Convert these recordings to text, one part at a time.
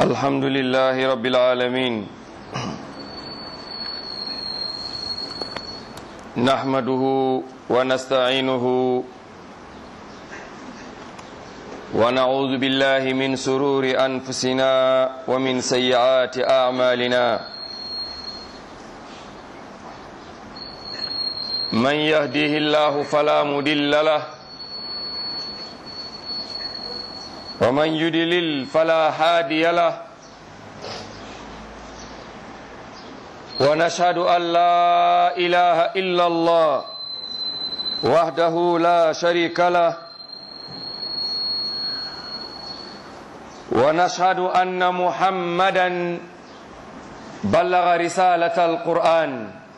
الحمد لله رب العالمين نحمده ونستعينه ونعوذ بالله من سرور أنفسنا ومن سيئات أعمالنا من يهديه الله فلا مضل له ومن يدلل فلا هادي له ونشهد أن لا إله إلا الله وحده لا شريك له ونشهد أن محمدا بلغ رسالة القرآن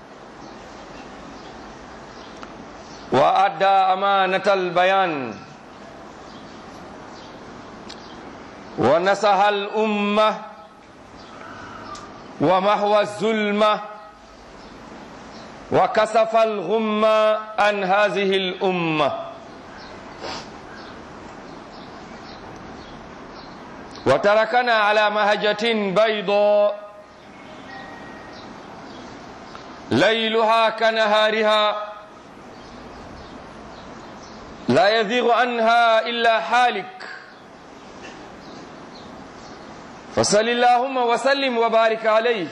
وأدى أمانة البيان ونصح الأمة ومحو الظلمة وكسف الغمة عن هذه الأمة وتركنا على مهجة بيضاء ليلها كنهارها لا يزيغ عنها إلا حالك فصل اللهم وسلم وبارك عليه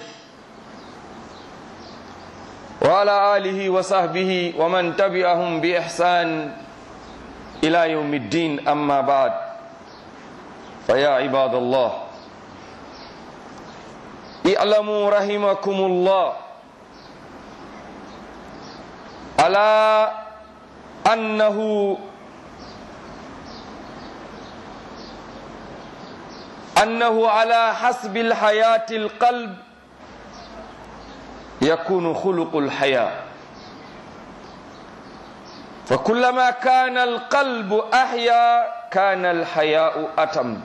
وعلى آله وصحبه ومن تبعهم بإحسان إلى يوم الدين أما بعد فيا عباد الله اعلموا رحمكم الله ألا أنه أنه على حسب الحياة القلب يكون خلق الحياة فكلما كان القلب أحيا كان الحياء أتم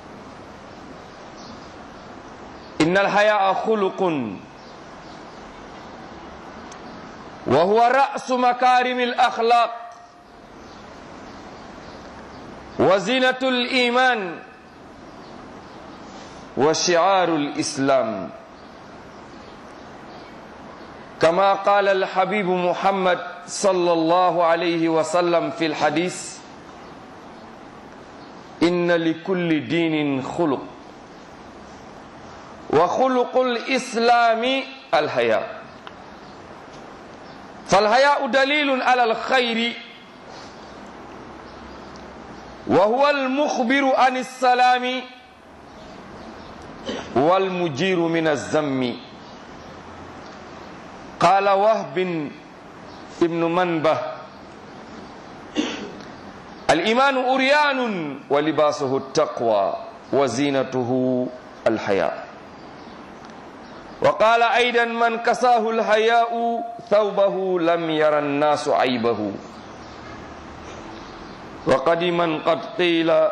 إن الحياء خلق وهو رأس مكارم الأخلاق وزينة الإيمان وشعار الإسلام كما قال الحبيب محمد صلى الله عليه وسلم في الحديث إن لكل دين خلق وخلق الإسلام الحياء فالحياء دليل على الخير وهو المخبر عن السلام والمجير من الذم قال وهب ابن منبه الإيمان أريان ولباسه التقوى وزينته الحياء وقال أيضا من كساه الحياء ثوبه لم ير الناس عيبه وقدما قد قيل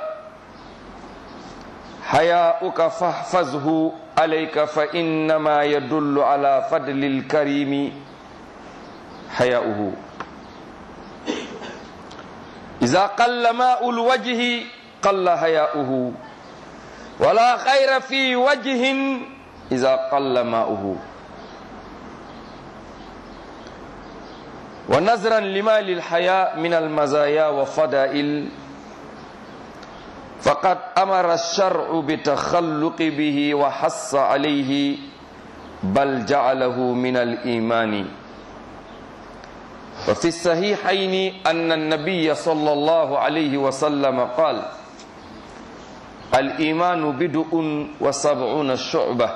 حياؤك فاحفظه عليك فإنما يدل على فضل الكريم حياؤه إذا قل ماء الوجه قل حياؤه ولا خير في وجه إذا قل ماؤه ونظرا لما للحياء من المزايا وفضائل فقد أمر الشرع بتخلق به وحص عليه بل جعله من الإيمان وفي الصحيحين أن النبي صلى الله عليه وسلم قال الإيمان بدء وسبعون شعبة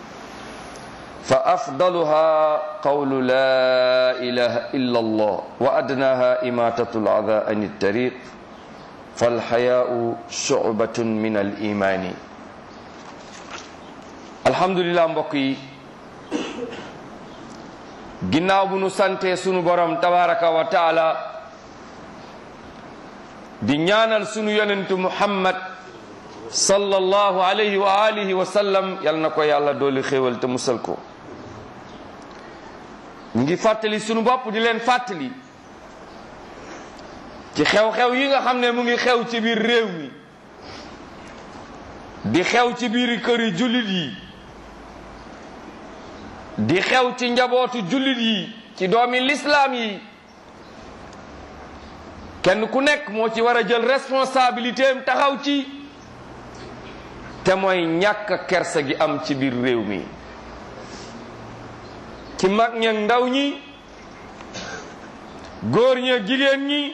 فأفضلها قول لا إله إلا الله وأدناها إماتة العذى عن الطريق falxayaau shubatun min al imaani alhamdulilah mbokk yi ginnaaw bu nu sante sunu borom tabaraka wa taala di ñaanal sunu yonentu muhammad sallallahu alayhi wa alihi wa sallam yal na ko yàlla dooli xéewal te musal ko ñu ngi fàttali sunu bopp di leen fàttali ci xew-xew yi nga xam ne mu ngi xew ci biir réew mi di xew ci biir këri jullit yi di xew ci njabootu jullit yi ci doomi lislaam yi kenn ku nekk moo ci war a jël responsabilité am taxaw ci te mooy ñàkk kersa gi am ci biir réew mi ci mag ña ndaw ñi góor ña jigéen ñi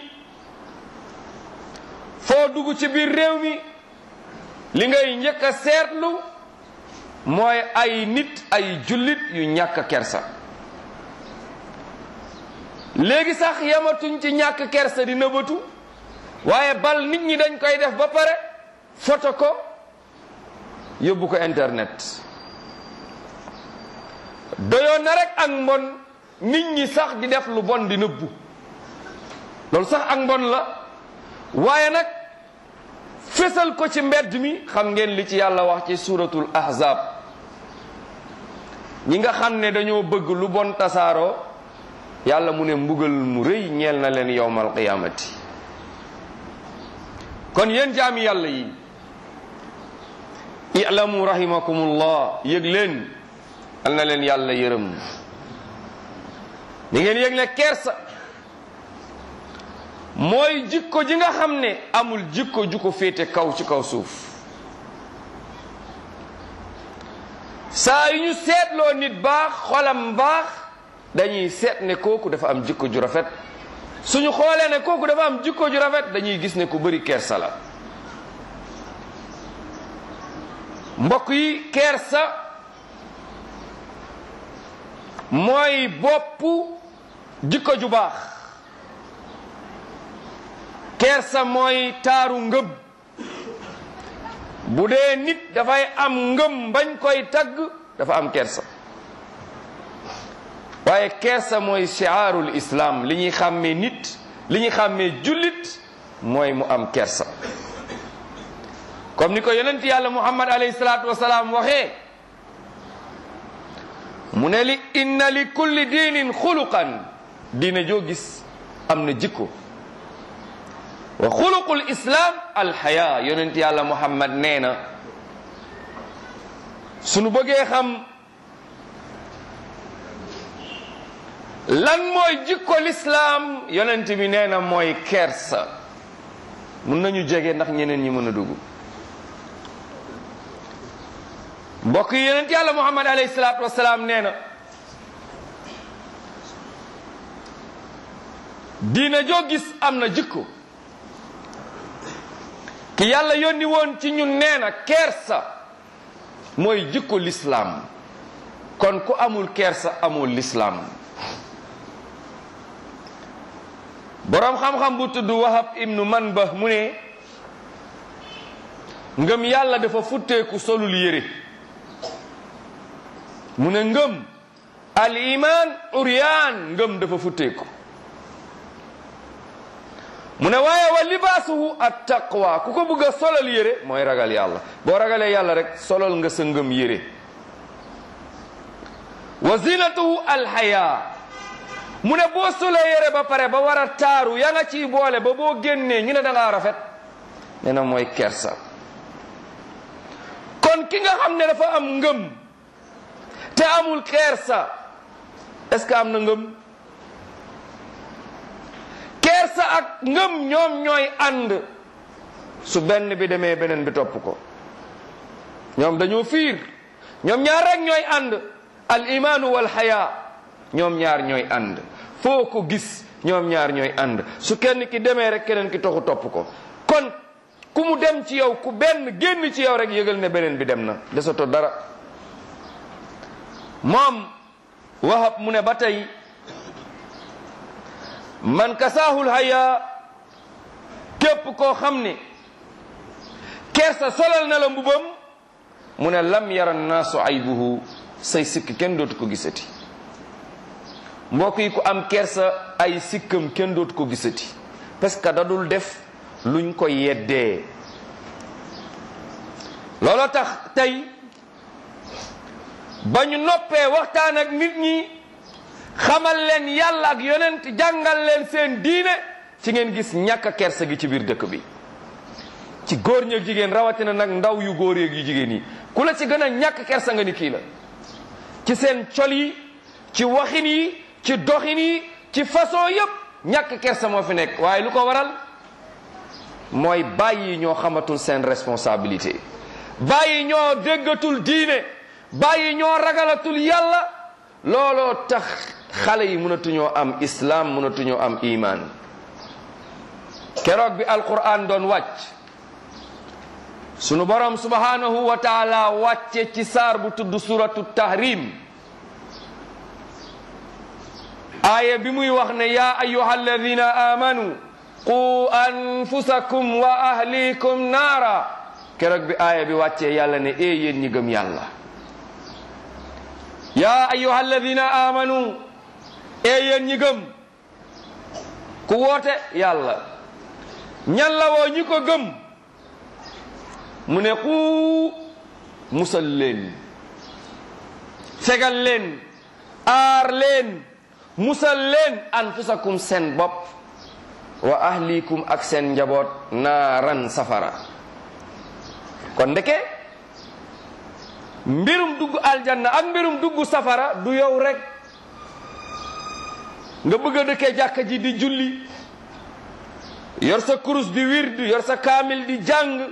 foo dugg ci biir réew mi li ngay njëkk a seetlu mooy ay nit ay jullit yu ñàkk kersa léegi sax yamatuñ ci ñàkk kersa di nëbbatu waaye bal nit ñi dañ koy def ba pare foto ko yóbbu ko internet doyoon na rek ak mbon nit ñi sax di def lu bon di nëbbu loolu sax ak mbon la waaye nag fésal ko ci mbedd mi xam ngeen li ci yàlla wax ci suratul ahzab ñi nga xam ne dañoo bëgg lu bon tasaaroo yàlla mu ne mbugal mu rëy ñeel na leen yowmal qiyaamati kon yéen jaami yàlla yi i'lamu rahimakumullah yëg leen al na leen yàlla yërëm ni ngeen yëg ne kersa mooy jikko ji nga xam ne amul jikko ju ko féete kaw ci kaw suuf saa yu ñu seetloo nit baax xolam baax dañuy seet ne kooku dafa am jikko ju rafet suñu xoolee ne kooku dafa am jikko ju rafet dañuy gis ne ku bëri kersa la mbokk yi kersa mooy boppu jikko ju baax kersa mooy taaru ngëm bu dee nit dafay am ngëm bañ koy tagg dafa am kersa waaye kersa mooy shiaarul islam li ñuy xàmmee nit li ñuy xàmmee jullit mooy mu am kersa comme ni ko yonent yàlla muhammad alayhi salaatu wasalaam waxee mu ne li inna li kulli diinin xuluqan diine joo gis am na jikko wa xuluqul islam alxaya yonent yàlla muhammad nee na sunu bëggee xam lan mooy jikko lislaam yonent bi nee na mooy kersa mun nañu jege ndax ñeneen ñi mën a dugg mbokk yi yonent yàlla muhammad alayhi salaatu wasalaam nee na diina joo gis am na jikko ki yàlla yónni woon ci ñun nee na kersa mooy jikko lislaam kon ku amul kersa amul lislaam boroom xam-xam bu tudd wahab ibnu manbah mu ne ngëm yàlla dafa futteeku solul yére mu ne ngëm al iman uryaan ngëm dafa futteeku mu ne waaye wa libaasuhu at taqwa ku ko bëgg a solal yére mooy ragal yàlla boo ragalee yàlla rek solal nga sa ngëm yére wa zinatuhu al haya mu ne boo solee yére ba pare ba war a taaru ya nga ciy boole ba boo génnee ñu ne da ngaa rafet nee na mooy kersa kon ki nga xam ne dafa am ngëm te amul kersa est-ce que am na ngëm kersa ak ngëm ñoom ñooy ànd su benn bi demee beneen bi topp ko ñoom dañoo fiir ñoom ñaar rek ñooy ànd al imaanu wal xaya ñoom ñaar ñooy ànd foo ko gis ñoom ñaar ñooy ànd su kenn ki demee rek keneen ki toxu topp ko kon ku mu dem ci yow ku benn génn ci yow rek yëgal ne beneen bi dem na desato dara moom wahab mu ne ba tey man kasaahul haya képp koo xam ne kersa solal na la mbubam mu ne lam yara naasu aybuhu say sikk kenn dootu ko gisati mbokk yi ku am kersa ay sikkam kenn dootu ko gisati parce que da dul def luñ ko yeddee looloo tax tey ba ñu noppee waxtaan ak nit ñi xamal leen yàlla ak yonent jàngal leen seen diine ci ngeen gis ñàkk kersa gi ci biir dëkk bi ci góor ñeeg jigéen rawatina nag ndaw yu góor yeeg yu jigéen yi ku la ci gën a ñàkk kersa nga ni kii la ci seen col yi ci waxin yi ci doxin yi ci façon yépp ñàkk kersa moo fi nekk waaye lu ko waral mooy bàyyi ñoo xamatul seen responsabilité bàyyi ñoo déggatul diine bàyyi ñoo ragalatul yàlla looloo tax xale yi mënatuñoo am islam mënatuñoo am iman keroog bi alquran doon wàcc sunu borom subhanahu wa taala wàcce ci saar bu tudd suratu tahrim aaya bi muy wax ne ya ayuha alladina amanu qu anfusakum wa ahlikum naara keroog bi aaya bi wàccee yàlla ne ee yéen ñi gëm yàlla ya ayuha alladina amanu ee yéen ñi gëm ku woote yàlla ñan la woo ñi ko gëm mu ne ku musal leen fegal leen aar leen musal leen anfusakum seen bopp wa ahlikum ak seen njaboot naaran safara kon ndeke mbirum dugg aljanna ak mbirum dugg safara du yow rek nga bëgg a dëkkee jàkka ji di julli yor sa kurus di wird yor sa kaamil di jàng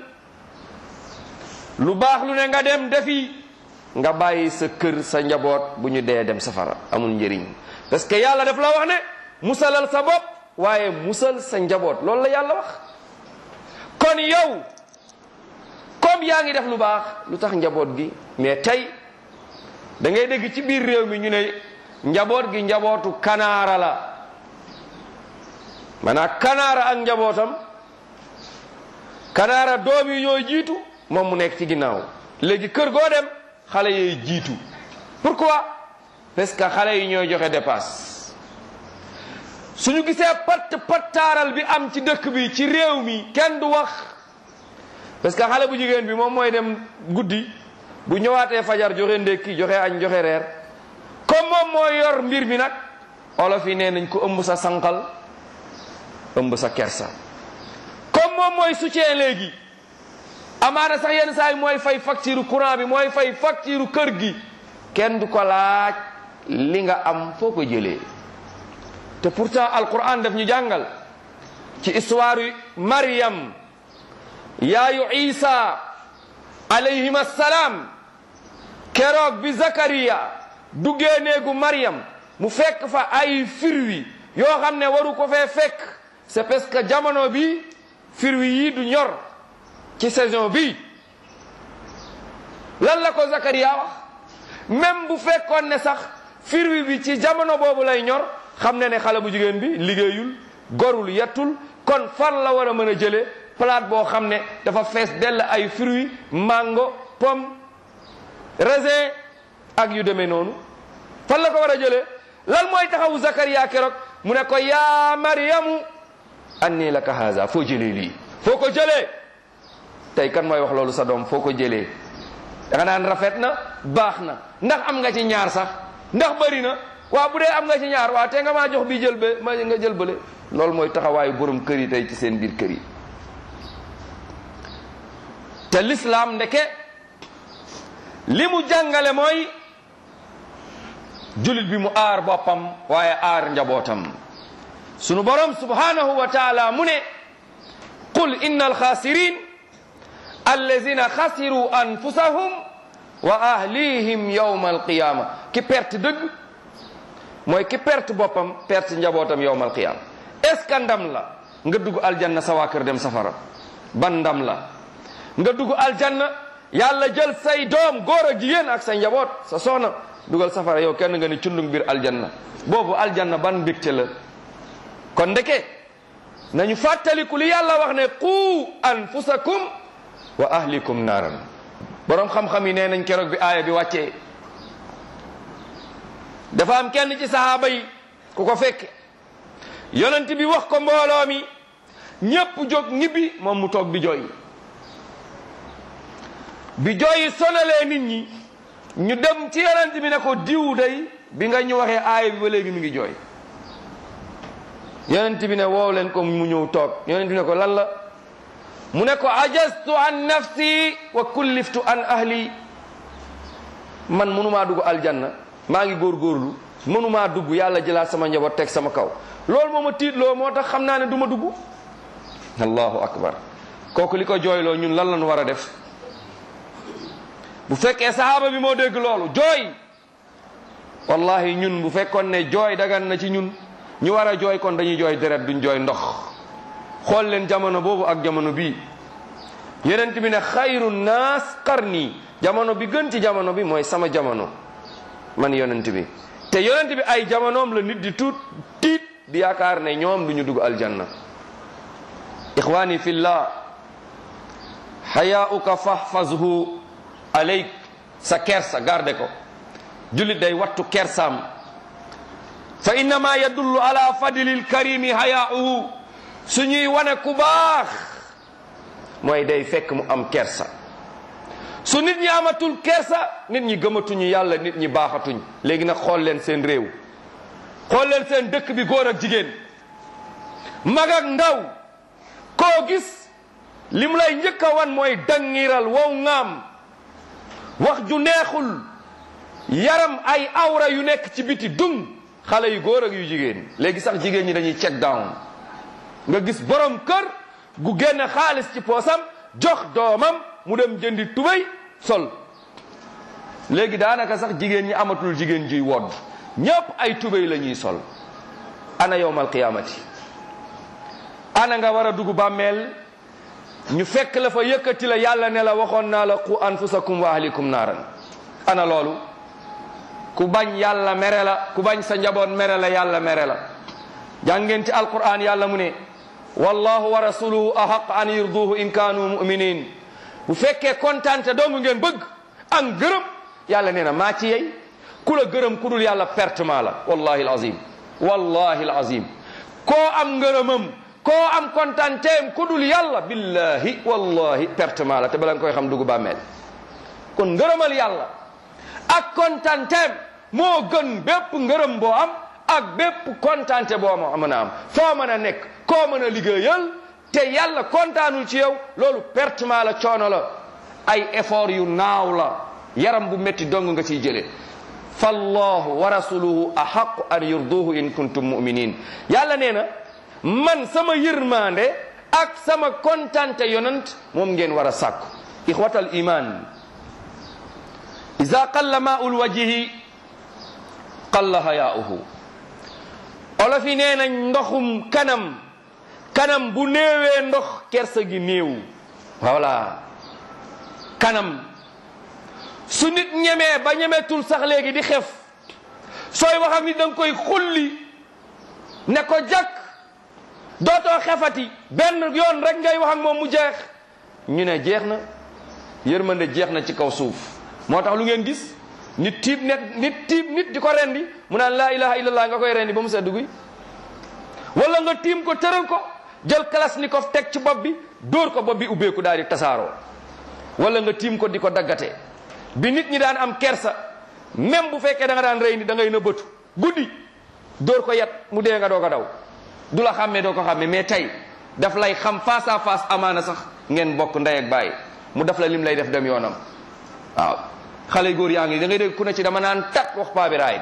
lu baax lu ne nga dem defi nga bàyyi sa kër sa njaboot bu ñu dee dem safara amul njëriñ parce que yàlla daf la wax ne musalal sa bopp waaye musal sa njaboot loolu la yàlla wax kon yow comme yaa ngi def lu baax lu tax njaboot gi mais tey da ngay dégg ci biir réew mi ñu ne njaboot gi njabootu kanaara la maanaam kanaara ak njabootam kanaara doom yi ñooy jiitu moom mu nekk ci ginnaaw léegi kër goo dem xale yooy jiitu pourquoi parce que xale yi ñooy joxe dépasse suñu gisee patt pattaaral bi am ci dëkk bi ci réew mi kenn du wax parce que xale bu jigéen bi moom mooy dem guddi bu ñëwaatee fajar joxe ndékki joxe añ joxe reer comme moom moo yor mbir mi nag olof yi nee nañ ko ëmb sa sànqal ëmb sa kersa comme moom mooy soutien léegi amaana sax yenn saa yi mooy fay facture courant bi mooy fay facture kër gi kenn du ko laaj li nga am foo ko jëlee te pourtant alquran daf ñu jàngal ci histoire yu Maryam yaayu Isa alayhim assalaam keroog bi Zakariya duggee néegu Maryam mu fekk fa ay firwi yoo xam ne waru ko fee fekk c'est parce que jamono bi firwi yi du ñor ci saison bi lan la ko Zakariya wax même bu fekkoon ne sax firwi bi ci jamono boobu lay ñor xam ne ne xale bu jigéen bi liggéeyul gorul yettul kon fan la war a mën a jëlee plate boo xam ne dafa fees dell ay fruits mango pomme raisin ak yu demee noonu fan la ko war a jëlee lan mooy taxawu Zakariya keroog mu ne ko yaa Maryamu anni laka haza foo jëlee lii foo ko jëlee tey kan mooy wax loolu sa doom foo ko jëlee da nga naan rafet na baax na ndax am nga ci ñaar sax ndax bëri na waaw bu dee am nga ci ñaar waaw te nga maa jox bi jël ba ma nga jël bële loolu mooy taxawaayu borom kër yi tey ci seen biir kër yi te l'islam ndeke li mu jàngale mooy julit bi mu aar boppam waaye aar njabootam sunu borom subhanahu wa taala mu ne qul inna alxaasirin allazina xasiru anfusahum wa ahlihim yawma alqiyama ki perte dëgg mooy ki perte boppam perte njabootam yawma alqiyama est ce que ndam la nga dugg aljanna sa waa kër dem safara ban ndam la nga dugg aljanna yàlla jël say doom góor ak jigéen ak sa njaboot sa soxna dugal safara yow kenn nga ni cundung biir aljanna boobu aljanna ban mbégte la kon ndeke nañu fàttaliku li yàlla wax ne qu anfusakum wa ahlikum naaran borom xam-xam yi nee nañ keroog bi aaya bi wàccee dafa am kenn ci sahaaba yi ku ko fekke yonent bi wax ko mbooloo mi ñépp jóg ñibbi moom mu toog di jooy bi jooyi sonalee nit ñi ñu dem ci yonent bi ne ko diw day bi nga ñu waxee aaya bi ba léegi mi ngi jooy yonent bi ne woow leen ko mu ñëw toog yonent bi ne ko lan la mu ne ko ajaztu an nafsi wa kulliftu an ahli man mënumaa dugg aljanna maa ngi góorgóorlu mënumaa dugg yàlla jëlaat sama njaboot teg sama kaw loolu moo ma tiitloo moo tax xam naa ne du ma dugg allahu akbar kooku li ko jooyloo ñun lan lañu war a def bu fekkee sahaaba bi moo dégg loolu jooy wallahi ñun bu fekkoon ne jooy dagan na ci ñun ñu war a jooy kon dañuy jooy deret duñ jooy ndox xool leen jamono boobu ak jamono bii yenent bi ne xayru naas qarni jamono bi gën ci jamono bi mooy sama jamono man yonent bi te yonent bi ay jamonoom la nit di tuut tiit di yaakaar ne ñoom du ñu dugg aljanna ixwani fillah xayaauka fahfazhu aleyk sa kersa garde ko jullit day wattu kersaam fa innama yadullu ala fadlil karimi hayaauhu suñuy wane ku baax mooy day fekk mu am kersa su nit ñi amatul kersa nit ñi gëmatuñu yàlla nit ñi baaxatuñ léegi nag xool leen seen réew xool leen seen dëkk bi góor ak jigéen mag ak ndaw koo gis li mu lay njëkk a wan mooy dangiral wow ŋaam wax ju neexul yaram ay awra yu nekk ci biti dung xale yu góor ak yu jigéen léegi sax jigéen ñi dañuy check down nga gis borom kër gu génne xaalis ci poosam jox doomam mu dem jëndi tubéy sol léegi daanaka sax jigéen ñi amatul jigéen juy wodd ñépp ay tubéy la ñuy sol ana yowmal qiyaamati ana nga war a dugg bàmmeel ñu fekk la fa yëkkati la yàlla ne la waxoon naa la qu anfusakum wa ahlikum naaran ana loolu ku bañ yàlla mere la ku bañ sa njaboot mere la yàlla mere la jàngeen ci alquran yàlla mu ne wallahu wa rasuluhu ahaq an yurduhu in kaanu muminin bu fekkee kontante dong ngeen bëgg ak gërëm yàlla nee na maa ci yey ku la gërëm ku dul yàlla pertement la wallahi alazim wallahi alazim koo am ngërëmam koo am kontanteem ku dul yàlla billahi wallahi pertement la te bala nga koy xam dugg bàmmeel kon ngërëmal yàlla ak kontanteem moo gën bépp ngërëm boo am ak bépp kontante boo ma mën a am foo mën a nekk koo mën a liggéeyal te yàlla kontaanul ci yow loolu pertement la coono la ay effort yu naaw la yaram bu métti dong nga ciy jëlee fallahu wa rasuluhu ahaqu an yurduhu in kuntum muminin yàlla nee na man sama yërmande ak sama kontante yonant moom ngeen war a sàkku ixwatal iman ida qalla maul wajihi qalla hayaauhu olof yi nee nañ ndoxum kanam kanam bu néewee ndox kersa gi néew voilà kanam su nit ñemee ba ñemetul sax léegi di xef sooy wax ak nit da nga koy xulli ne ko jàkk dootoo xefati benn yoon rek ngay wax ak moom mu jeex ñu ne jeex na yërmande jeex na ci kaw suuf moo tax lu ngeen gis nit tiib net nit tiib nit di ko rendi mu naan laa ilaha illallah nga koy rendi ba mu seddu guy wala nga tiim ko tëral ko jël kalasnikov teg ci bopp bi dóor ko bopp bi ubbeeku daal di tasaaroo wala nga tiim ko di ko daggate bi nit ñi daan am kersa même bu fekkee da nga daan rey ni da ngay nëbbatu guddi dóor ko yat mu dee nga doo ko daw du la xàmmee doo ko xàmmee mais tey daf lay xam face à face amaana sax ngeen bokk ndey ak bàyyi mu daf la lim lay def dem yoonam waaw xale góor yaa ngi da ngay dégg ku ne ci dama naan tat wax paa bi raayit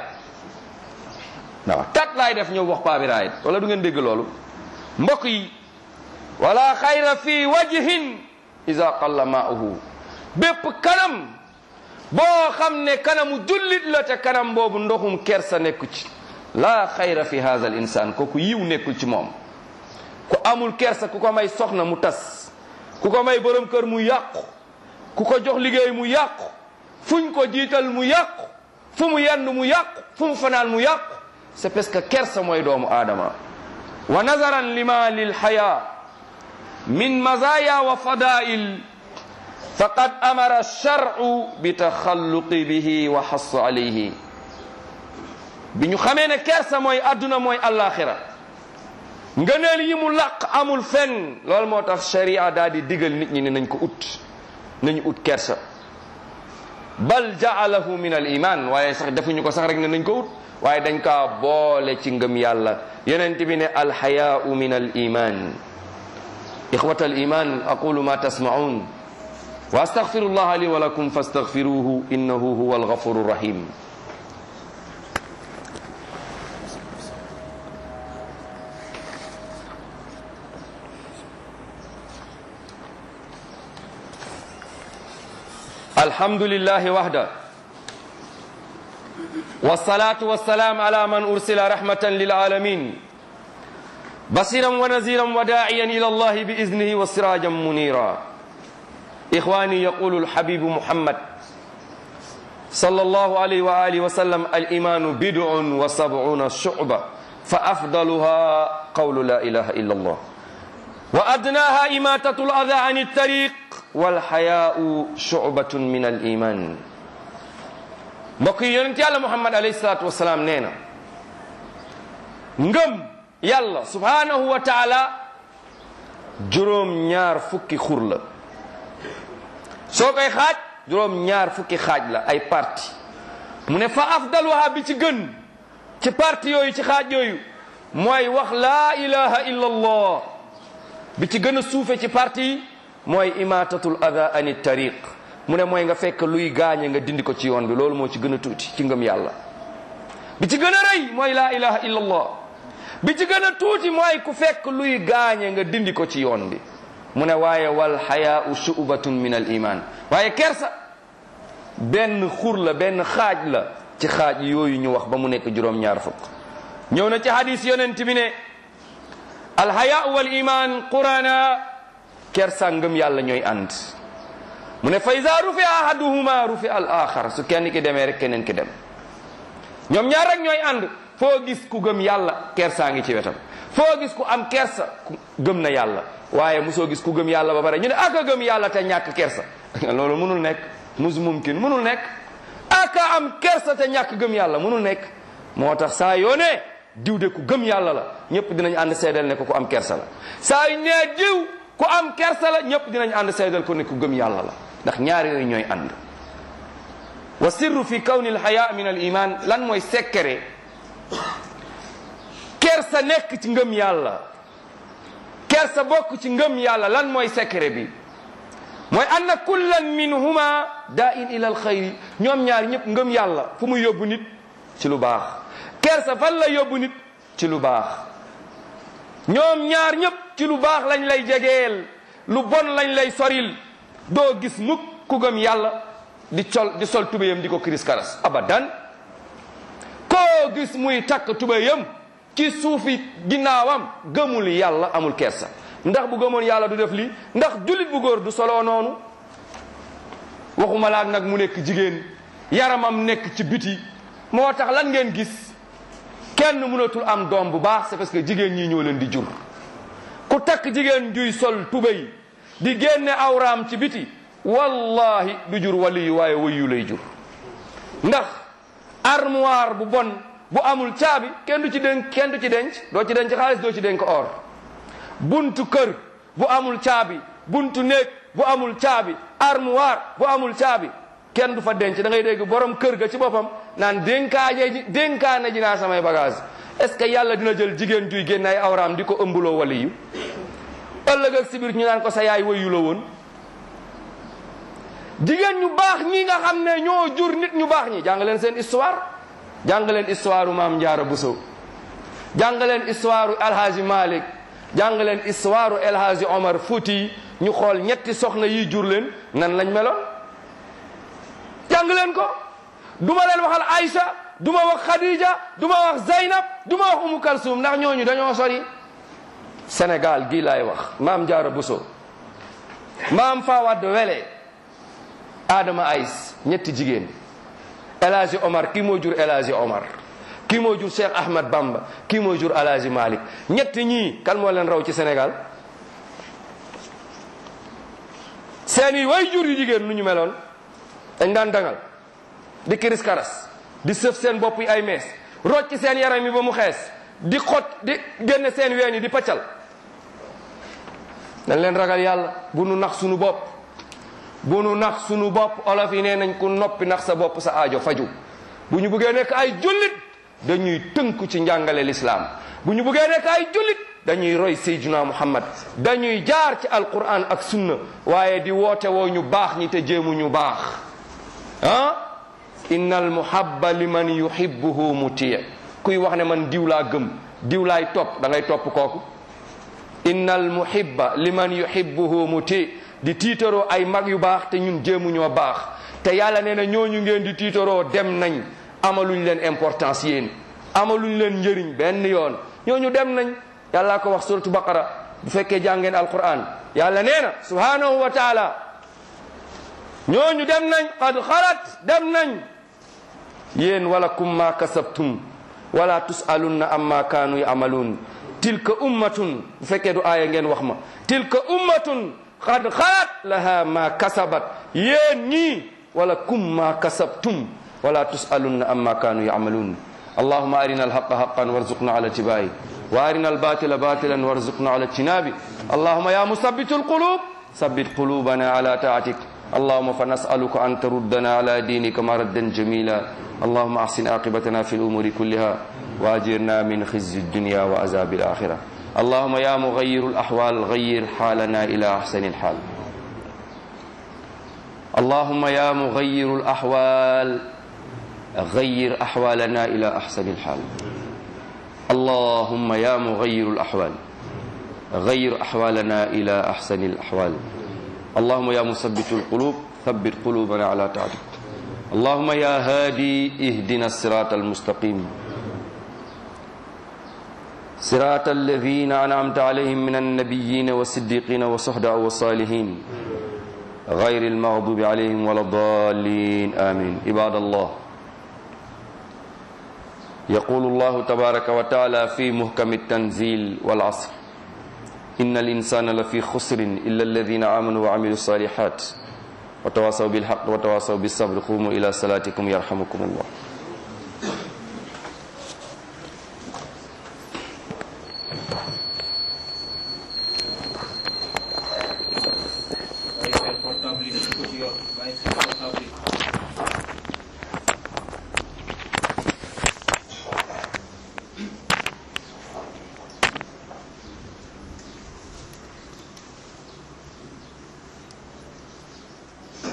waaw tat laay def ñëw wax paa bi raayit wala du ngeen dégg loolu mbokk yi wala xayra fi wajhin ida qalla maa'uhu bépp kanam boo xam ne kanamu jullit la te kanam boobu ndoxum kersa nekku ci laa xayra fi hadha al insan kooku yiw nekkul ci moom ku amul kersa ku ko may soxna mu tas ku ko may borom kër mu yàqu ku ko jox liggéey mu yàqu fuñ ko jiital mu yàqu fu mu yenn mu yàqu fu mu fanaan mu yàqu c'est parce que kersa mooy doomu aadama wa nazaran lima lil haya min mazaya wa fadail faqad amara shar'u bi taxalluqi bihi wa xassa alayhi bi ñu xamee ne kersa mooy adduna mooy allaxira ngëneel yi mu làq amul fenn loolu moo tax sharia daal di digal nit ñi ne nañ ko ut nañu ut kersa bal jaalahu min al iman waaye sax defuñu ko sax rek ne nañ ko ut waaye dañ kaa boole ci ngëm yàlla yonent bi ne alxayaau min al iman إخوة الإيمان أقول ما تسمعون وأستغفر الله لي ولكم فاستغفروه إنه هو الغفور الرحيم الحمد لله وحده والصلاة والسلام على من أرسل رحمة للعالمين بصيرا ونذيرا وداعيا إلى الله بإذنه وسراجا منيرا إخواني يقول الحبيب محمد صلى الله عليه وآله وسلم الإيمان بدع وسبعون شعبة فأفضلها قول لا إله إلا الله وأدناها إماتة الأذى عن الطريق والحياء شعبة من الإيمان mbokk yi yonent yàlla muhammad alayhi salaatu wasalaam nee na ngëm yàlla subhanahu wa taala juróom ñaar fukki xur la soo koy xaaj juróom ñaar fukki xaaj la ay parti mu ne fa afdaluha bi ci gën ci parti yooyu ci xaaj yooyu mooy wax laa ilaha illa allah bi ci gën a suufe ci parti yi mooy imatatul ada ani tariq mu ne mooy nga fekk luy gaañe nga dindi ko ci yoon bi loolu moo ci gën a tuuti ci ngëm yàlla bi ci gën a rëy mooy laa ilaha illa allah bi ci gën a tuuti mooy ku fekk luy gaañe nga dindi ko ci yoon bi mu ne waaye wal xayaau shubatun min al iman waaye kersa benn xur la benn xaaj la ci xaaj yooyu ñu wax ba mu nekk juróom-ñaar fukk ñëw na ci hadis yonent bi ne al xayaau wal iman qurana kersa ngëm yàlla ñooy ànd mu ne fa iza rufi ahaduhuma rufi al axar su kenn ki demee rek keneen ki dem ñoom ñaar rek ñooy ànd foo gis ku gëm yàlla kersaa ngi ci wetam foo gis ku am kersa ku gëm na yàlla waaye mosoo gis ku gëm yàlla ba pare ñu ne aka gëm yàlla te ñàkk kersa loolu mënul nekk mus mumkin mënul nekk aka am kersa te ñàkk gëm yàlla mënul nekk moo tax saa yoo ne diw de ku gëm yàlla la ñëpp dinañ ànd seedal ne ko ku am kersa la saa yu nee diw ku am kersa la ñëpp dinañ ànd seedal ko ne ku gëm yàlla la ndax ñaar yooyu ñooy ànd wa sirru fi kawni alxaya min al iman lan mooy sekkere kersa nekk ci ngëm yàlla kersa bokk ci ngëm yàlla lan mooy sekkere bi mooy anna kullan minhuma daa in ila alxayri ñoom ñaar ñëpp ngëm yàlla fu mu yóbbu nit ci lu baax kersa fan la yóbbu nit ci lu baax ñoom ñaar ñëpp ci lu baax lañ lay jegeel lu bon lañ lay soril doo gis mukk ku gëm yàlla di col di sol tubéyam di ko kiris karas abadan koo gis muy takk tubéyam ci suufi ginnaawam gëmul yàlla amul kersa ndax bu gëmoon yàlla du def lii ndax jullit bu góor du soloo noonu waxuma laak nag mu nekk jigéen yaramam nekk ci biti moo tax lan ngeen gis kenn mënatul am doom bu baax c'est parce que jigéen ñi ñoo leen di jur ku takk jigéen juy sol tubéy di génne awraam ci biti wallahi du jur waliyu waaye wayu lay jur ndax armoire bu bon bu amul caabi kenn du ci denc kenn du ci denc doo ci denc xaalis doo ci denc or buntu kër bu amul caabi buntu néeg bu amul caabi armoire bu amul caabi kenn du fa denc da ngay dégg borom kër ga ci boppam naan dénkaaje ji dénkaane ji naa samay bagage est ce que yàlla dina jël jigéen juy génne ay awraam di ko ëmbuloo waliyu ëllëg ak si biir ñu naan ko sa yaay wayu la woon jigéen ñu baax ñi nga xam ne ñoo jur nit ñu baax ñi jàng leen seen histoire jàng leen histoire maam Njaara Buso jàng leen histoire Alhaji Malik jàng leen histoire Alhaji Omar Fouti ñu xool ñetti soxna yi jur leen nan lañ meloon jàng leen ko duma leen waxal Aïcha duma wax Khadija duma wax Zaynab duma wax Umu Kalsum ndax ñooñu dañoo sori Sénégal gii laay wax maam Njaara Buso maam Fawad Wele Adama Aïs ñetti jigéen El Hadji Omar kii moo jur El Hadji Omar kii moo jur Cheikh Ahmad Bamba kii moo jur El Hadji Malick ñetti ñii kan moo leen raw ci Sénégal seeni way jur yu jigéen nu ñu meloon dañ daan dangal di kiris karas di sëf seen bopp yi ay mees rocc seen yaram yi ba mu xees di xot di génne seen ween yi di paccal dañ leen ragal yàlla bu nu nax sunu bopp bu nu nax sunu bopp olof yi nee nañ ku noppi nax sa bopp sa aajo faju bu ñu bëggee nekk ay jullit dañuy tënku ci njàngale lislaam bu ñu bëggee nekk ay jullit dañuy roy sayyidina muhammad dañuy jaar ci alquran ak sunna waaye di woote woo ñu baax ñi te jéemu ñu baax ah inna al muhabba liman yuhibbuhu muti kuy wax ne man diw laa gëm diw laay topp da ngay topp kooku inna al muhibba liman yuhibbuhu muti di tiitaroo ay mag yu baax te ñun jéemu ñoo baax te yàlla nee na ñooñu ngeen di tiitaroo dem nañ amaluñ leen importance yéen amaluñ leen njëriñ benn yoon ñooñu dem nañ yàlla ko wax suratu baqara bu fekkee jàngeen alquran yàlla nee na subhanahu wa taala ñooñu dem nañ qad xalat dem nañ yéen wala kum ma kasabtum wala tusalunna amma kaanu yamaluun tilka ummatun bu fekkee du aaya ngeen wax ma tilka ummatun qad xalat laha ma kasabat yéen ñii wala kum ma kasabtum wala tusalunna amma kaanu yamaluun allahuma arina alhaqa haqan warzuqna ala tibai wa arina albatila batilan warzuqna ala tinabi allahuma ya musabbitu alqulub sabbit qulubana ala taatik اللهم فنسألك أن تردنا على دينك مردا جميلا اللهم أحسن عاقبتنا في الأمور كلها وأجرنا من خزي الدنيا وعذاب الآخرة اللهم يا مغير الأحوال غير حالنا إلى أحسن الحال اللهم يا مغير الأحوال غير أحوالنا إلى أحسن الحال اللهم يا مغير الأحوال غير أحوالنا إلى أحسن الأحوال اللهم يا مثبت القلوب ثبت قلوبنا على طاعتك اللهم يا هادي اهدنا الصراط المستقيم صراط الذين أنعمت عليهم من النبيين والصديقين والصحداء والصالحين غير المغضوب عليهم ولا الضالين آمين عباد الله يقول الله تبارك وتعالى في محكم التنزيل والعصر إن الإنسان لفي خسر إلا الذين آمنوا وعملوا الصالحات وتواصوا بالحق وتواصوا بالصبر قوموا إلى صلاتكم يرحمكم الله bàyyi seen portable yi def ko ci yoon bàyyi seen portable yi